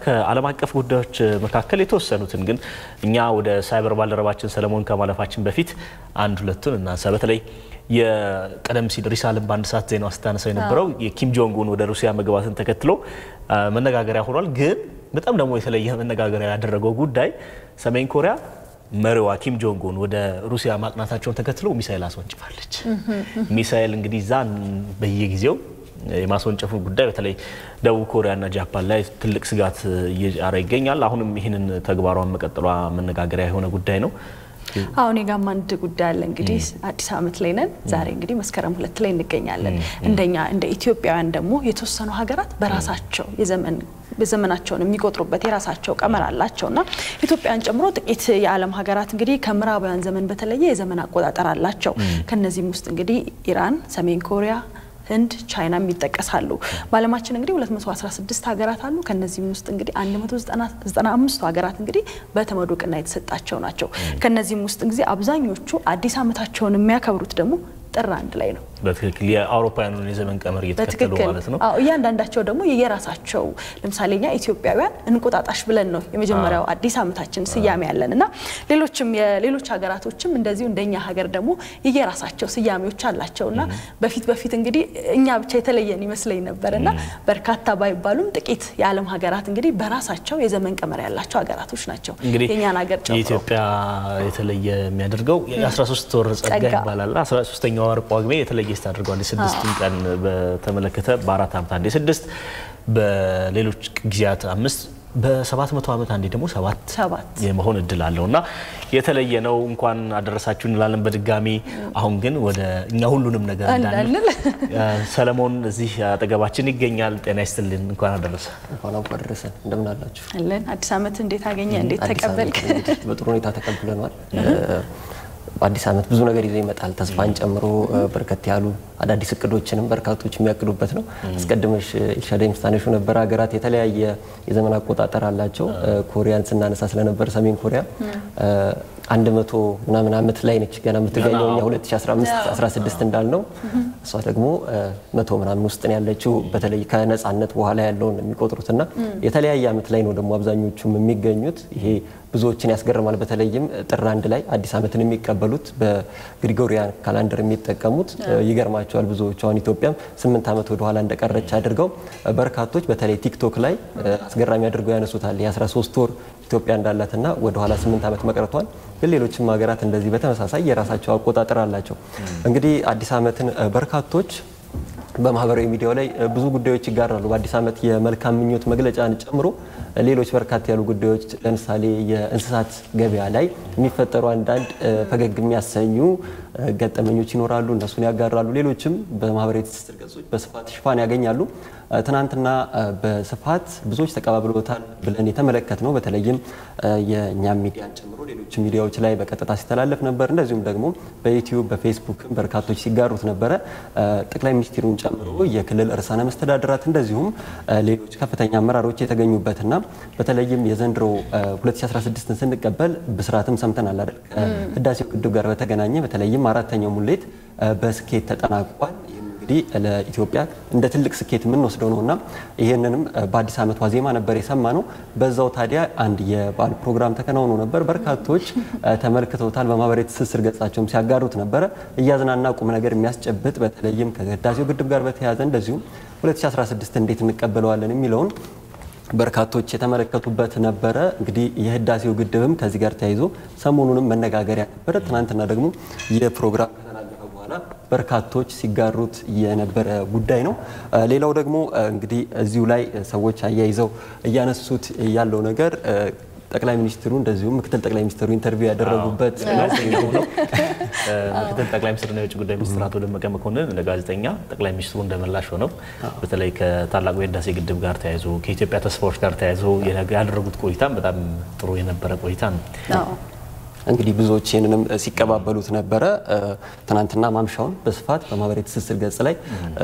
ከዓለም አቀፍ ጉዳዮች መካከል የተወሰኑትን ግን እኛ ወደ ሳይበር ባልደረባችን ሰለሞን ከማለፋችን በፊት አንድ ሁለቱን እናንሳ። በተለይ የቀደም ሲል ሪሳልን በአንድ ሰዓት ዜና ስታነሳው የነበረው የኪም ጆንግ ኡን ወደ ሩሲያ መግባትን ተከትሎ መነጋገሪያ ሆኗል። ግን በጣም ደግሞ የተለየ መነጋገሪያ ያደረገው ጉዳይ ሰሜን ኮሪያ መሪዋ ኪም ጆንግ ኡን ወደ ሩሲያ ማቅናታቸውን ተከትሎ ሚሳኤል አስወንጭፋለች። ሚሳኤል እንግዲህ ዛን በየጊዜው የማስወንጨፉ ጉዳይ በተለይ ደቡብ ኮሪያና ጃፓን ላይ ትልቅ ስጋት እየጫረ ይገኛል። አሁንም ይህንን ተግባሯን መቀጠሏ መነጋገሪያ የሆነ ጉዳይ ነው። አሁን የጋም አንድ ጉዳይ አለ። እንግዲህ አዲስ ዓመት ላይ ነን። ዛሬ እንግዲህ መስከረም ሁለት ላይ እንገኛለን። እንደኛ እንደ ኢትዮጵያውያን ደግሞ የተወሰኑ ሀገራት በራሳቸው የዘመን በዘመናቸውን የሚቆጥሩበት የራሳቸው ቀመር አላቸው እና ኢትዮጵያን ጨምሮ ጥቂት የዓለም ሀገራት እንግዲህ ከምዕራባውያን ዘመን በተለየ የዘመን አቆጣጠር አላቸው። ከነዚህም ውስጥ እንግዲህ ኢራን፣ ሰሜን ኮሪያ ህንድ፣ ቻይና ይጠቀሳሉ። በዓለማችን እንግዲህ 216 ሀገራት አሉ። ከነዚህም ውስጥ እንግዲህ 195ቱ ሀገራት እንግዲህ በተመድ እውቅና የተሰጣቸው ናቸው። ከነዚህም ውስጥ እንግዲህ አብዛኞቹ አዲስ ዓመታቸውን የሚያከብሩት ደግሞ ጥር አንድ ላይ ነው። በትክክል የአውሮፓውያኑን የዘመን ቀመር እየተከተሉ ማለት ነው። አዎ እያንዳንዳቸው ደግሞ የየራሳቸው ለምሳሌ እኛ ኢትዮጵያውያን እንቁጣጣሽ ብለን ነው የመጀመሪያው አዲስ ዓመታችን ስያሜ ያለን እና ሌሎችም የሌሎች ሀገራቶችም እንደዚሁ እንደኛ ሀገር ደግሞ የየራሳቸው ስያሜዎች አላቸው እና በፊት በፊት እንግዲህ እኛ ብቻ የተለየን ይመስለኝ ነበር እና በርካታ ባይባሉም ጥቂት የዓለም ሀገራት እንግዲህ በራሳቸው የዘመን ቀመር ያላቸው ሀገራቶች ናቸው። እንግዲህ የእኛን ሀገር ጨምሮ የኢትዮጵያ የተለየ የሚያደርገው የ13 ወር ጸጋ ጸጋ ይባላል። 13ኛው ወር ጳጉሜ የተለየ ስት አድርገዋል። የስድስቱን ቀን በተመለከተ በአራት ዓመት አንዴ ስድስት፣ በሌሎች ጊዜያት አምስት በሰባት መቶ ዓመት አንዴ ደግሞ ሰባት ሰባት የመሆን እድል አለው እና የተለየ ነው። እንኳን አደረሳችሁ እንላለን በድጋሚ። አሁን ግን ወደ እኛ ሁሉንም ነገር እንዳንል እንዳንል ሰለሞን እዚህ አጠገባችን ይገኛል። ጤና ይስጥልን፣ እንኳን አደረሰ። እንኳን አብሮ አደረሰን። እንደምን አላችሁ? አለን አዲስ ዓመት እንዴት አገኘ? እንዴት አዲስ ተቀበልክ? ዓመት እንግዲህ በጥሩ ሁኔታ ተቀብለናል። አዲስ ዓመት ብዙ ነገር ይዞ ይመጣል። ተስፋን ጨምሮ በርከት ያሉ አዳዲስ እቅዶችንም በርካቶች የሚያቅዱበት ነው። አስቀድመሽ ኤልሻዳይ ምስታነሹ ነበር። ሀገራት የተለያየ የዘመን አቆጣጠር አላቸው። ኮሪያን ስናነሳ ስለነበር ሰሜን ኮሪያ አንድ መቶ ምናምን ዓመት ላይ ነች ገና የምትገኘው እኛ 2015 16 እንዳልነው እሷ ደግሞ መቶ ምናምን ውስጥ ነው ያለችው። በተለይ ከነጻነት በኋላ ያለውን የሚቆጥሩትና የተለያየ ዓመት ላይ ነው ደግሞ አብዛኞቹም የሚገኙት። ይሄ ብዙዎችን ያስገርማል። በተለይም ጥር አንድ ላይ አዲስ ዓመትን የሚቀበሉት በግሪጎሪያን ካላንደር የሚጠቀሙት ይገርማቸዋል ብዙዎቹ። አሁን ኢትዮጵያም ስምንት ዓመት ወደኋላ እንደቀረች አድርገው በርካቶች በተለይ ቲክቶክ ላይ አስገራሚ አድርገው ያነሱታል የ13 ወር ኢትዮጵያ እንዳላትና ወደኋላ ስምንት ዓመት መቅረቷል። ግን ሌሎችም ሀገራት እንደዚህ በተመሳሳይ የራሳቸው አቆጣጠር አላቸው። እንግዲህ አዲስ ዓመትን በርካቶች በማህበራዊ ሚዲያው ላይ ብዙ ጉዳዮች ይጋራሉ። በአዲስ ዓመት የመልካም ምኞት መግለጫን ጨምሮ ሌሎች በርካታ ያሉ ጉዳዮች ለምሳሌ የእንስሳት ገበያ ላይ የሚፈጠሩ አንዳንድ ፈገግ የሚያሰኙ ገጠመኞች ይኖራሉ። እነሱን ያጋራሉ። ሌሎችም በማህበራዊ ትስስር ገጾች በስፋት ሽፋን ያገኛሉ። ትናንትና በስፋት ብዙዎች ተቀባብለውታል ብለን የተመለከት ነው። በተለይም የእኛም ሚዲያን ጨምሮ ሌሎች ሚዲያዎች ላይ በቀጥታ ሲተላለፍ ነበር። እንደዚሁም ደግሞ በዩቲዩብ በፌስቡክ በርካቶች ሲጋሩት ነበረ። ጠቅላይ ሚኒስትሩን ጨምሮ የክልል ርዕሳነ መስተዳድራት እንደዚሁም ሌሎች ከፍተኛ አመራሮች የተገኙበትና በተለይም የዘንድሮ 2016ን ስንቀበል ብስራትም ሰምተናል አይደል? ከህዳሴው ግድብ ጋር በተገናኘ በተለይም አራተኛው ሙሌት በስኬት ተጠናቋል። እንግዲህ ለኢትዮጵያ እንደ ትልቅ ስኬት የምንወስደው ነው እና ይህንንም በአዲስ ዓመት ዋዜማ ነበር የሰማ ነው። በዛው ታዲያ አንድ የበዓል ፕሮግራም ተከናውኖ ነበር። በርካቶች ተመልክተውታል። በማህበራዊ ትስስር ገጻቸውም ሲያጋሩት ነበረ። እያዝናና ቁም ነገር የሚያስጨብጥ በተለይም ከህዳሴው ግድብ ጋር በተያያዘ እንደዚሁም 2016 እንዴት እንቀበለዋለን የሚለውን በርካቶች የተመለከቱበት ነበረ። እንግዲህ የህዳሴው ግድብም ከዚህ ጋር ተያይዞ ሰሞኑንም መነጋገሪያ ነበረ። ትናንትና ደግሞ የፕሮግራም ከተላለፈ በኋላ በርካቶች ሲጋሩት የነበረ ጉዳይ ነው። ሌላው ደግሞ እንግዲህ እዚሁ ላይ ሰዎች አያይዘው እያነሱት ያለው ነገር ጠቅላይ ሚኒስትሩ እንደዚሁም ምክትል ጠቅላይ ሚኒስትሩ ኢንተርቪው ያደረጉበት ነው። ምክትል ጠቅላይ ሚኒስትርና የውጭ ጉዳይ ሚኒስትር አቶ ደመቀ መኮንን ለጋዜጠኛ ጠቅላይ ሚኒስትሩ እንደመላሽ ሆነው በተለይ ከታላቁ የህዳሴ ግድብ ጋር ተያይዞ ከኢትዮጵያ ተስፋዎች ጋር ተያይዞ ያደረጉት ቆይታም በጣም ጥሩ የነበረ ቆይታ ነው። እንግዲህ ብዙዎች ይህንንም ሲቀባበሉት ነበረ። ትናንትና ማምሻውን በስፋት በማህበራዊ ትስስር ገጽ ላይ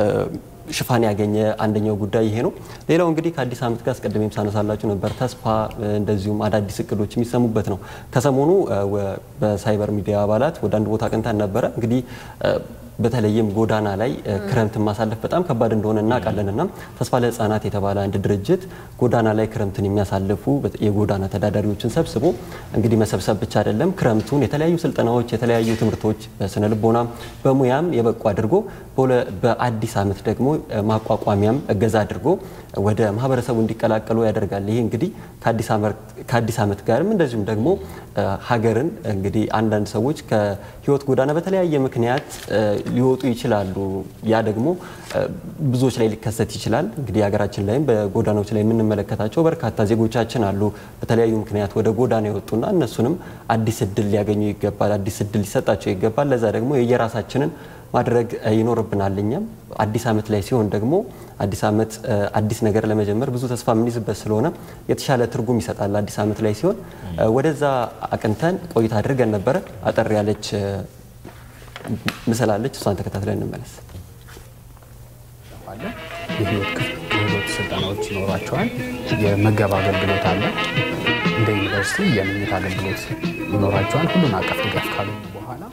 ሽፋን ያገኘ አንደኛው ጉዳይ ይሄ ነው። ሌላው እንግዲህ ከአዲስ ዓመት ጋር አስቀድሜም ሳነሳላችሁ ነበር ተስፋ እንደዚሁም አዳዲስ እቅዶች የሚሰሙበት ነው። ከሰሞኑ በሳይበር ሚዲያ አባላት ወደ አንድ ቦታ አቅንተን ነበረ። እንግዲህ በተለይም ጎዳና ላይ ክረምትን ማሳለፍ በጣም ከባድ እንደሆነ እናውቃለን እና ተስፋ ለሕፃናት የተባለ አንድ ድርጅት ጎዳና ላይ ክረምትን የሚያሳልፉ የጎዳና ተዳዳሪዎችን ሰብስቦ እንግዲህ መሰብሰብ ብቻ አይደለም ክረምቱን የተለያዩ ስልጠናዎች፣ የተለያዩ ትምህርቶች በስነ ልቦናም በሙያም የበቁ አድርጎ በአዲስ ዓመት ደግሞ ማቋቋሚያም እገዛ አድርጎ ወደ ማህበረሰቡ እንዲቀላቀሉ ያደርጋል። ይህ እንግዲህ ከአዲስ ዓመት ጋርም እንደዚሁም ደግሞ ሀገርን እንግዲህ አንዳንድ ሰዎች ከህይወት ጎዳና በተለያየ ምክንያት ሊወጡ ይችላሉ። ያ ደግሞ ብዙዎች ላይ ሊከሰት ይችላል። እንግዲህ ሀገራችን ላይም በጎዳናዎች ላይ የምንመለከታቸው በርካታ ዜጎቻችን አሉ በተለያዩ ምክንያት ወደ ጎዳና የወጡና እነሱንም አዲስ እድል ሊያገኙ ይገባል፣ አዲስ እድል ሊሰጣቸው ይገባል። ለዛ ደግሞ የየራሳችንን ማድረግ ይኖርብናል። እኛም አዲስ ዓመት ላይ ሲሆን ደግሞ አዲስ ዓመት አዲስ ነገር ለመጀመር ብዙ ተስፋ የምንይዝበት ስለሆነ የተሻለ ትርጉም ይሰጣል። አዲስ ዓመት ላይ ሲሆን ወደዛ አቅንተን ቆይታ አድርገን ነበረ። አጠር ያለች ምስል አለች፣ እሷን ተከታትለን እንመለስ። የህይወት ክህሎት ስልጠናዎች ይኖሯቸዋል። የመገብ አገልግሎት አለ። እንደ ዩኒቨርሲቲ የምኝት አገልግሎት ይኖራቸዋል። ሁሉን አቀፍ ድጋፍ ካሉ በኋላ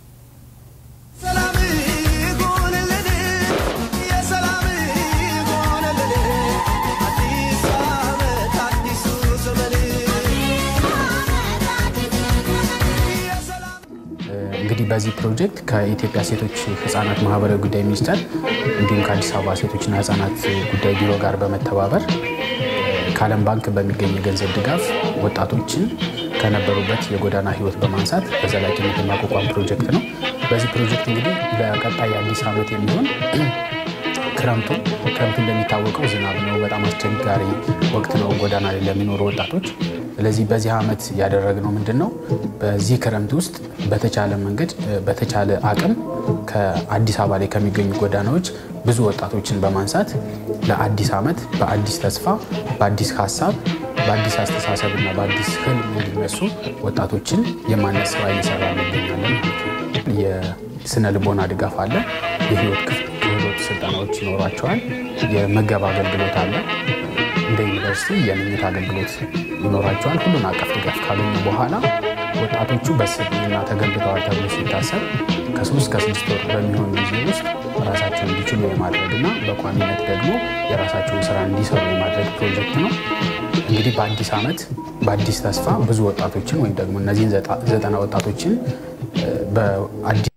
እንግዲህ በዚህ ፕሮጀክት ከኢትዮጵያ ሴቶች ህጻናት ማህበራዊ ጉዳይ ሚኒስቴር እንዲሁም ከአዲስ አበባ ሴቶችና ህጻናት ጉዳይ ቢሮ ጋር በመተባበር ከዓለም ባንክ በሚገኝ የገንዘብ ድጋፍ ወጣቶችን ከነበሩበት የጎዳና ህይወት በማንሳት በዘላቂነት የማቋቋም ፕሮጀክት ነው። በዚህ ፕሮጀክት እንግዲህ ለቀጣይ አዲስ ዓመት የሚሆን ክረምቱ ክረምቱ እንደሚታወቀው ዝናብ ነው፣ በጣም አስቸጋሪ ወቅት ነው ጎዳና ላይ ለሚኖሩ ወጣቶች። ስለዚህ በዚህ ዓመት ያደረግነው ምንድን ነው? በዚህ ክረምት ውስጥ በተቻለ መንገድ በተቻለ አቅም ከአዲስ አበባ ላይ ከሚገኙ ጎዳናዎች ብዙ ወጣቶችን በማንሳት ለአዲስ ዓመት በአዲስ ተስፋ፣ በአዲስ ሀሳብ፣ በአዲስ አስተሳሰብ እና በአዲስ ህልም እንዲነሱ ወጣቶችን የማነስ ስራ እየሰራ እንገኛለን ማለት ነው። የስነ ልቦና ድጋፍ አለ። የህይወት ክህሎት ስልጠናዎች ይኖሯቸዋል። የመገብ አገልግሎት አለ። እንደ ዩኒቨርሲቲ የምኝት አገልግሎት ይኖራቸዋል። ሁሉን አቀፍ ድጋፍ ካገኙ በኋላ ወጣቶቹ በስብዕና ተገንብተዋል ተብሎ ሲታሰብ ከሶስት ከስድስት ወር በሚሆን ጊዜ ውስጥ ራሳቸውን እንዲችሉ የማድረግና በቋሚነት ደግሞ የራሳቸውን ስራ እንዲሰሩ የማድረግ ፕሮጀክት ነው። እንግዲህ በአዲስ ዓመት በአዲስ ተስፋ ብዙ ወጣቶችን ወይም ደግሞ እነዚህን ዘጠና ወጣቶችን በአዲሱ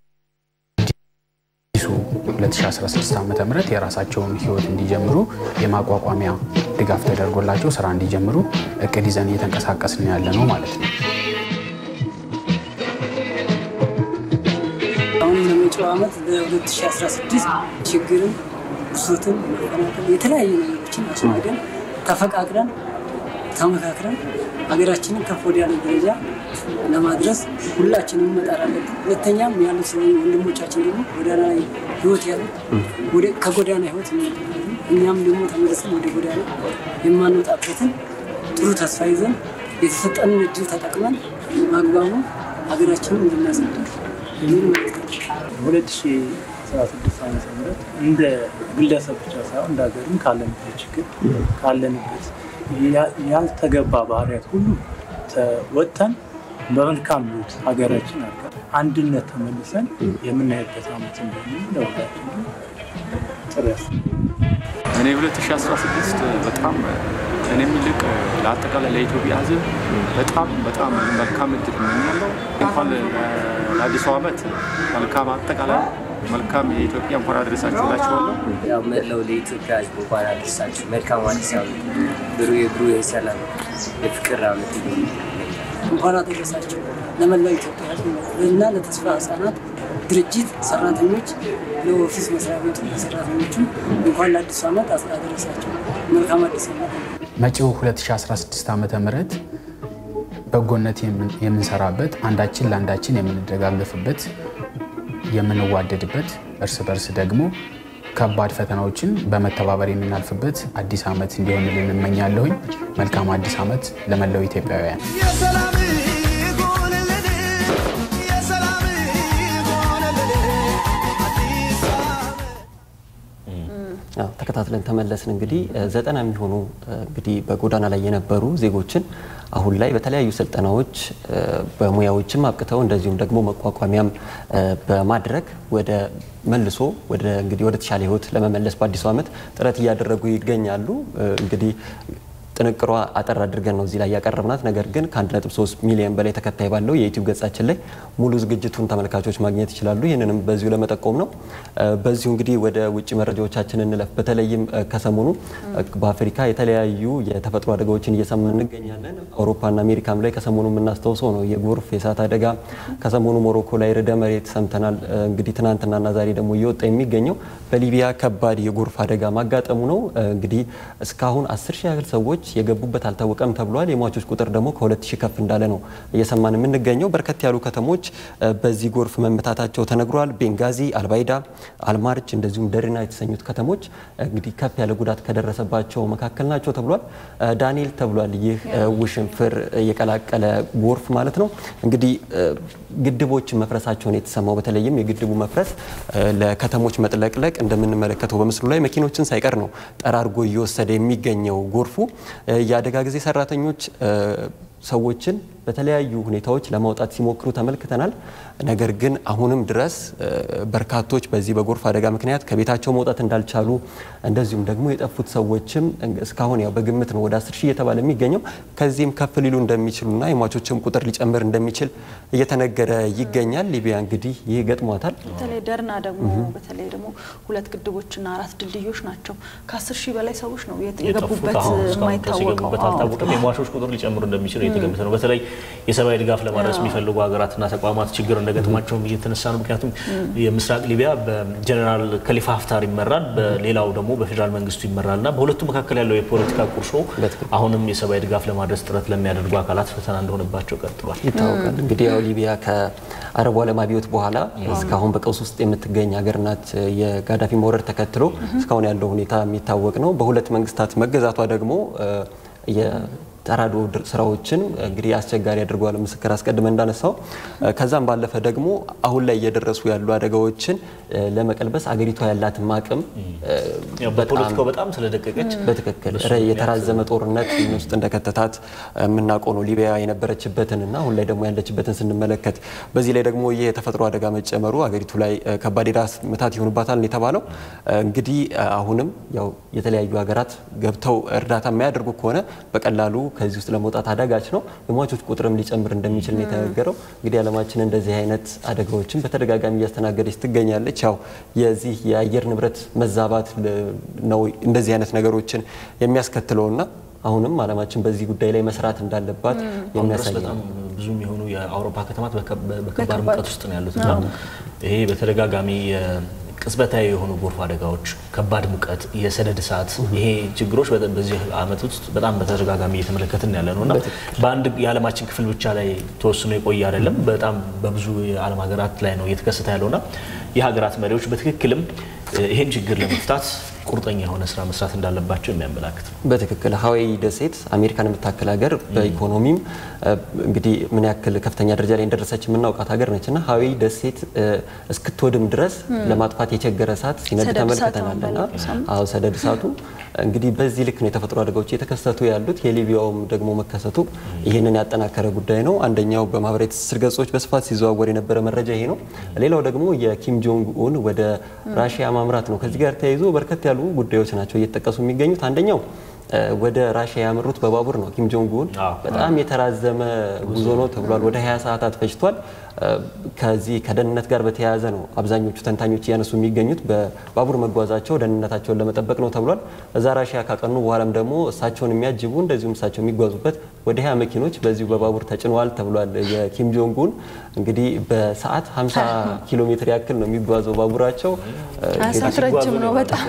2016 ዓ ም የራሳቸውን ህይወት እንዲጀምሩ የማቋቋሚያ ድጋፍ ተደርጎላቸው ስራ እንዲጀምሩ እቅድ ይዘን እየተንቀሳቀስን ያለ ነው ማለት ነው። አሁን ለመጪው ዓመት በ2016 ችግርን፣ ብሶትን፣ መፈናቀል የተለያዩ ነገሮችን አስወግደን ተፈቃቅረን ተመካክረን ሀገራችንን ከፍ ወዳለ ደረጃ ለማድረስ ሁላችንም መጣር አለብን። ሁለተኛም ያሉት ሰው ወንድሞቻችን ደግሞ ጎዳና ላይ ህይወት ያሉት ከጎዳና ህይወት የሚወጡበትን እኛም ደግሞ ተመልሰን ወደ ጎዳና የማንወጣበትን ጥሩ ተስፋ ይዘን የተሰጠንን እድል ተጠቅመን በአግባቡ ሀገራችንን እንድናሳድግ የሚል መልዕክት ሁለት ሺ አስራ ስድስት ዓመተ ምህረት እንደ ግለሰብ ብቻ ሳይሆን እንደ ሀገርም ካለንበት ችግር ካለንበት ያልተገባ ባህሪያት ሁሉ ወጥተን በመልካም ሉት ሀገራችን አድጋ አንድነት ተመልሰን የምናይበት ዓመት እንደሆነ ለሁላችን ጥሩ ያስ እኔ 2016 በጣም እኔም ይልቅ ለአጠቃላይ ለኢትዮጵያ ሕዝብ በጣም በጣም መልካም እድል እመኛለሁ። እንኳን ለአዲሱ ዓመት መልካም አጠቃላይ መልካም የኢትዮጵያ እንኳን አደረሳችሁ እላችኋለሁ። ያው መላው ለኢትዮጵያ ሕዝብ እንኳን አደረሳችሁ። መልካም አዲስ ዓመት ብሩህ የብሩህ የሰላም የፍቅር ዓመት ይሁን። እንኳን አደረሳቸው ለመላው ኢትዮጵያ ሕዝብ እና ለተስፋ ህጻናት ድርጅት ሰራተኞች፣ ለኦፊስ መስሪያ ቤቱ ሰራተኞቹ እንኳን ለአዲሱ ዓመት አደረሳቸው። መልካም አዲስ ዓመት። መጪው 2016 ዓመተ ምህረት በጎነት የምንሰራበት አንዳችን ለአንዳችን የምንደጋገፍበት የምንዋደድበት እርስ በርስ ደግሞ ከባድ ፈተናዎችን በመተባበር የምናልፍበት አዲስ ዓመት እንዲሆንልን እመኛለሁኝ። መልካም አዲስ ዓመት ለመላው ኢትዮጵያውያን። ተከታትለን ተመለስን። እንግዲህ ዘጠና የሚሆኑ እንግዲህ በጎዳና ላይ የነበሩ ዜጎችን አሁን ላይ በተለያዩ ስልጠናዎች በሙያዎችም አብቅተው እንደዚሁም ደግሞ መቋቋሚያም በማድረግ ወደ መልሶ ወደ እንግዲህ ወደ ተሻለ ህይወት ለመመለስ በአዲሱ ዓመት ጥረት እያደረጉ ይገኛሉ። እንግዲህ ጥንቅሯ አጠር አድርገን ነው እዚህ ላይ ያቀረብናት። ነገር ግን ከ1.3 ሚሊዮን በላይ ተከታይ ባለው የዩቲዩብ ገጻችን ላይ ሙሉ ዝግጅቱን ተመልካቾች ማግኘት ይችላሉ። ይህንንም በዚሁ ለመጠቆም ነው። በዚሁ እንግዲህ ወደ ውጭ መረጃዎቻችን እንለፍ። በተለይም ከሰሞኑ በአፍሪካ የተለያዩ የተፈጥሮ አደጋዎችን እየሰማን እንገኛለን። አውሮፓና አሜሪካም ላይ ከሰሞኑ የምናስታውሰው ነው የጎርፍ የእሳት አደጋ። ከሰሞኑ ሞሮኮ ላይ ርዕደ መሬት ሰምተናል። እንግዲህ ትናንትናና ዛሬ ደግሞ እየወጣ የሚገኘው በሊቢያ ከባድ የጎርፍ አደጋ ማጋጠሙ ነው። እንግዲህ እስካሁን አስር ሺህ ያህል ሰዎች የገቡበት አልታወቀም ተብሏል። የሟቾች ቁጥር ደግሞ ከሁለት ሺህ ከፍ እንዳለ ነው እየሰማን የምንገኘው። በርከት ያሉ ከተሞች በዚህ ጎርፍ መመታታቸው ተነግሯል። ቤንጋዚ፣ አልባይዳ፣ አልማርች እንደዚሁም ደሪና የተሰኙት ከተሞች እንግዲህ ከፍ ያለ ጉዳት ከደረሰባቸው መካከል ናቸው ተብሏል። ዳንኤል ተብሏል። ይህ ውሽንፍር የቀላቀለ ጎርፍ ማለት ነው። እንግዲህ ግድቦች መፍረሳቸውን የተሰማው በተለይም የግድቡ መፍረስ ለከተሞች መጥለቅለቅ እንደምንመለከተው በምስሉ ላይ መኪኖችን ሳይቀር ነው ጠራርጎ እየወሰደ የሚገኘው ጎርፉ። የአደጋ ጊዜ ሰራተኞች ሰዎችን በተለያዩ ሁኔታዎች ለማውጣት ሲሞክሩ ተመልክተናል። ነገር ግን አሁንም ድረስ በርካቶች በዚህ በጎርፍ አደጋ ምክንያት ከቤታቸው መውጣት እንዳልቻሉ እንደዚሁም ደግሞ የጠፉት ሰዎችም እስካሁን ያው በግምት ነው ወደ አስር ሺህ እየተባለ የሚገኘው ከዚህም ከፍ ሊሉ እንደሚችሉና የሟቾችም ቁጥር ሊጨምር እንደሚችል እየተነገረ ይገኛል። ሊቢያ እንግዲህ ይህ ገጥሟታል። በተለይ ደርና ደግሞ በተለይ ደግሞ ሁለት ግድቦችና አራት ድልድዮች ናቸው። ከአስር ሺህ በላይ ሰዎች ነው የገቡበት የማይታወቀው አልታወቀም። የሟቾች ቁጥር ሊጨምር እንደሚችል እየተገመተ ነው። በተለይ የሰብአዊ ድጋፍ ለማድረስ የሚፈልጉ ሀገራትና ተቋማት ችግር እንደገጠማቸውም እየተነሳ ነው። ምክንያቱም የምስራቅ ሊቢያ በጀኔራል ከሊፋ ሀፍታር ይመራል፣ በሌላው ደግሞ በፌዴራል መንግስቱ ይመራል እና በሁለቱ መካከል ያለው የፖለቲካ ቁርሾ አሁንም የሰብአዊ ድጋፍ ለማድረስ ጥረት ለሚያደርጉ አካላት ፈተና እንደሆነባቸው ቀጥሏል። ይታወቃል። እንግዲህ ያው ሊቢያ ከአረቡ ዓለም አብዮት በኋላ እስካሁን በቀውስ ውስጥ የምትገኝ ሀገር ናት። የጋዳፊ መውረድ ተከትሎ እስካሁን ያለው ሁኔታ የሚታወቅ ነው። በሁለት መንግስታት መገዛቷ ደግሞ ተራድኦ ስራዎችን እንግዲህ አስቸጋሪ አድርጓል። ምስክር አስቀድመን እንዳነሳው ከዛም ባለፈ ደግሞ አሁን ላይ እየደረሱ ያሉ አደጋዎችን ለመቀልበስ አገሪቷ ያላትን አቅም በፖለቲካው በጣም ስለደቀቀች በትክክል የተራዘመ ጦርነት ውስጥ እንደከተታት የምናውቀው ነው። ሊቢያ የነበረችበትን እና አሁን ላይ ደግሞ ያለችበትን ስንመለከት በዚህ ላይ ደግሞ ይህ የተፈጥሮ አደጋ መጨመሩ አገሪቱ ላይ ከባድ የራስ ምታት ይሆንባታል የተባለው እንግዲህ አሁንም ያው የተለያዩ ሀገራት ገብተው እርዳታ የማያደርጉ ከሆነ በቀላሉ ከዚህ ውስጥ ለመውጣት አዳጋች ነው። የሟቾች ቁጥርም ሊጨምር እንደሚችል ነው የተነገረው። እንግዲህ ዓለማችን እንደዚህ አይነት አደጋዎችን በተደጋጋሚ እያስተናገደች ትገኛለች። ያው የዚህ የአየር ንብረት መዛባት ነው እንደዚህ አይነት ነገሮችን የሚያስከትለውና አሁንም ዓለማችን በዚህ ጉዳይ ላይ መስራት እንዳለባት የሚያሳይ ነው። በጣም ብዙ የሆኑ የአውሮፓ ከተማት በከባድ ሙቀት ውስጥ ነው ያሉት እና ይሄ በተደጋጋሚ ቅጽበታዊ የሆኑ ጎርፍ አደጋዎች፣ ከባድ ሙቀት፣ የሰደድ እሳት ይሄ ችግሮች በዚህ ዓመት ውስጥ በጣም በተደጋጋሚ እየተመለከትን ያለ ነው እና በአንድ የዓለማችን ክፍል ብቻ ላይ ተወስኖ የቆየ አይደለም። በጣም በብዙ የዓለም ሀገራት ላይ ነው እየተከሰተ ያለውና የሀገራት መሪዎች በትክክልም ይህን ችግር ለመፍታት ቁርጠኛ የሆነ ስራ መስራት እንዳለባቸው የሚያመላክት ነው። በትክክል ሀዋይ ደሴት አሜሪካን የምታክል ሀገር በኢኮኖሚም እንግዲህ ምን ያክል ከፍተኛ ደረጃ ላይ እንደደረሰች የምናውቃት ሀገር ነች እና ሀዋይ ደሴት እስክትወድም ድረስ ለማጥፋት የቸገረ እሳት ሲነድ ተመልክተናል እና አዎ ሰደድ እሳቱ እንግዲህ በዚህ ልክ ነው የተፈጥሮ አደጋዎች እየተከሰቱ ያሉት። የሊቢያውም ደግሞ መከሰቱ ይህንን ያጠናከረ ጉዳይ ነው። አንደኛው በማህበራዊ ትስስር ገጾች በስፋት ሲዘዋወር የነበረ መረጃ ይሄ ነው። ሌላው ደግሞ የኪም ጆንግ ኡን ወደ ራሽያ ማምራት ነው። ከዚህ ጋር ተያይዞ በርከት ያሉ ጉዳዮች ናቸው እየተጠቀሱ የሚገኙት። አንደኛው ወደ ራሽያ ያመሩት በባቡር ነው። ኪም ጆንግ ኡን በጣም የተራዘመ ጉዞ ነው ተብሏል። ወደ 20 ሰዓታት ፈጅቷል። ከዚህ ከደህንነት ጋር በተያያዘ ነው አብዛኞቹ ተንታኞች እያነሱ የሚገኙት። በባቡር መጓዛቸው ደህንነታቸውን ለመጠበቅ ነው ተብሏል። እዛ ራሽያ ካቀኑ በኋላም ደግሞ እሳቸውን የሚያጅቡ እንደዚሁም እሳቸው የሚጓዙበት ወደ 20 መኪኖች በዚሁ በባቡር ተጭነዋል ተብሏል። የኪም ጆንግ ኡን እንግዲህ በሰዓት 50 ኪሎ ሜትር ያክል ነው የሚጓዘው ባቡራቸው። ሰዓት ረጅም ነው በጣም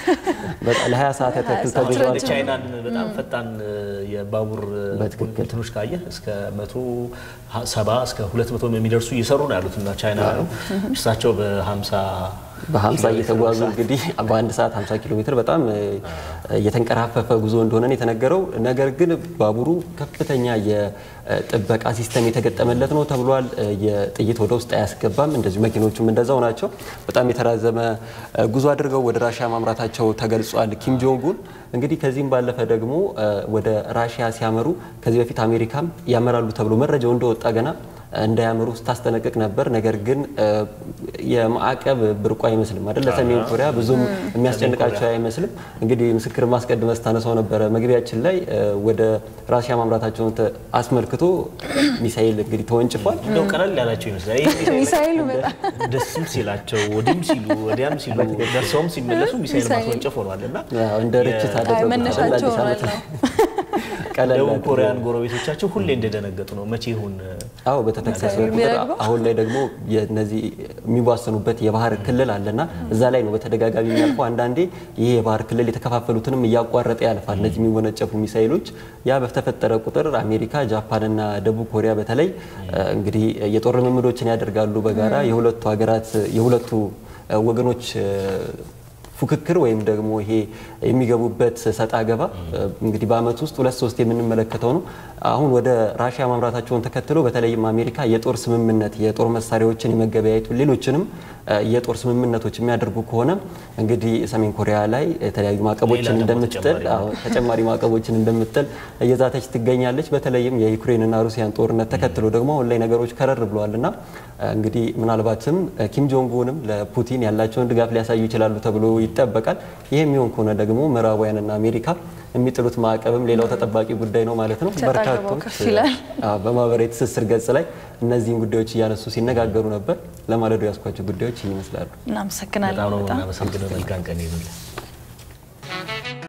ለ20 ሰዓት ያክል ተጉዟል። ቻይናን በጣም ፈጣን የባቡር እንትኖች ካየ እስከ 170 እስከ 200 የሚደርሱ እየሰሩ ነው ያሉት እና ቻይና ነው። እርሳቸው በ50 በ50 እየተጓዙ እንግዲህ በአንድ ሰዓት 50 ኪሎ ሜትር በጣም የተንቀራፈፈ ጉዞ እንደሆነ ነው የተነገረው። ነገር ግን ባቡሩ ከፍተኛ የጥበቃ ሲስተም የተገጠመለት ነው ተብሏል። የጥይት ወደ ውስጥ አያስገባም። እንደዚሁ መኪኖቹም እንደዛው ናቸው። በጣም የተራዘመ ጉዞ አድርገው ወደ ራሽያ ማምራታቸው ተገልጿል። ኪም ጆንግ ኡን እንግዲህ ከዚህም ባለፈ ደግሞ ወደ ራሽያ ሲያመሩ ከዚህ በፊት አሜሪካም ያመራሉ ተብሎ መረጃው እንደወጣ ገና እንዳያምሩ ስታስጠነቅቅ ነበር። ነገር ግን የማዕቀብ ብርቁ አይመስልም አይደል? ለሰሜን ኮሪያ ብዙም የሚያስጨንቃቸው አይመስልም። እንግዲህ ምስክር ማስቀድመ ስታነሳው ነበረ መግቢያችን ላይ ወደ ራሽያ ማምራታቸውን አስመልክቶ ሚሳኤል እንግዲህ ተወንጭፏል። እንደው ቀለል ያላቸው ይመስላል። ሚሳኤሉ በጣም ደስም ሲላቸው ወዲህም ሲሉ ወዲያም ሲሉ ደርሰውም ሲመለሱ ሚሳኤል ማስወንጨፍ ሆኗል እና እንደ ርችት አደረጉት። መነሻቸው አዲስ ዓመት ላይ ቀለል ደቡብ አድርገው ኮሪያን ጎረቤቶቻቸው ሁሌ እንደደነገጡ ነው። መቼ ይሁን አዎ በተጠቀሰ ቁጥር የሚረግበው? አሁን ላይ ደግሞ የነዚህ የሚዋሰኑበት የባህር ክልል አለና እዛ ላይ ነው በተደጋጋሚ የሚያልፈው። አንዳንዴ ይሄ የባህር ክልል የተከፋፈሉትንም እያቋረጠ ያልፋል። እነዚህ የሚወነጨፉ ሚሳይሎች ያ በተፈጠረ ቁጥር አሜሪካ፣ ጃፓንና ደቡብ ኮሪያ በተለይ እንግዲህ የጦር ልምምዶችን ያደርጋሉ በጋራ የሁለቱ ሀገራት የሁለቱ ወገኖች ፉክክር ወይም ደግሞ ይሄ የሚገቡበት ሰጣ ገባ እንግዲህ በአመት ውስጥ ሁለት ሶስት የምንመለከተው ነው። አሁን ወደ ራሽያ ማምራታቸውን ተከትሎ በተለይም አሜሪካ የጦር ስምምነት የጦር መሳሪያዎችን የመገበያየቱ ሌሎችንም የጦር ስምምነቶች የሚያደርጉ ከሆነ እንግዲህ ሰሜን ኮሪያ ላይ የተለያዩ ማዕቀቦችን ሌላ ደግሞ እንደምትጥል ተጨማሪ አዎ፣ ተጨማሪ ማዕቀቦችን እንደምትጥል እየዛተች ትገኛለች። በተለይም የዩክሬንና ሩሲያን ጦርነት ተከትሎ ደግሞ አሁን ላይ ነገሮች ከረር ብለዋል እና እንግዲህ ምናልባትም ኪም ጆንግ ኡንም ለፑቲን ያላቸውን ድጋፍ ሊያሳዩ ይችላሉ ተብሎ ይጠበቃል። ይህ የሚሆን ከሆነ ደግሞ ምዕራባውያንና አሜሪካ የሚጥሉት ማዕቀብም ሌላው ተጠባቂ ጉዳይ ነው ማለት ነው። ሰጣ ገባው በርካቶች ከፍ ይላል። አዎ፣ በማህበራዊ ትስስር ገጽ ላይ እነዚህን ጉዳዮች እያነሱ ሲነጋገሩ ነበር። ለማለዱ ያስኳቸው ጉዳዮች ይመስላሉ። እናመሰግናለን በጣም ነው በጣም እናመሰግነው። መልካም ቀን ይሁንልን።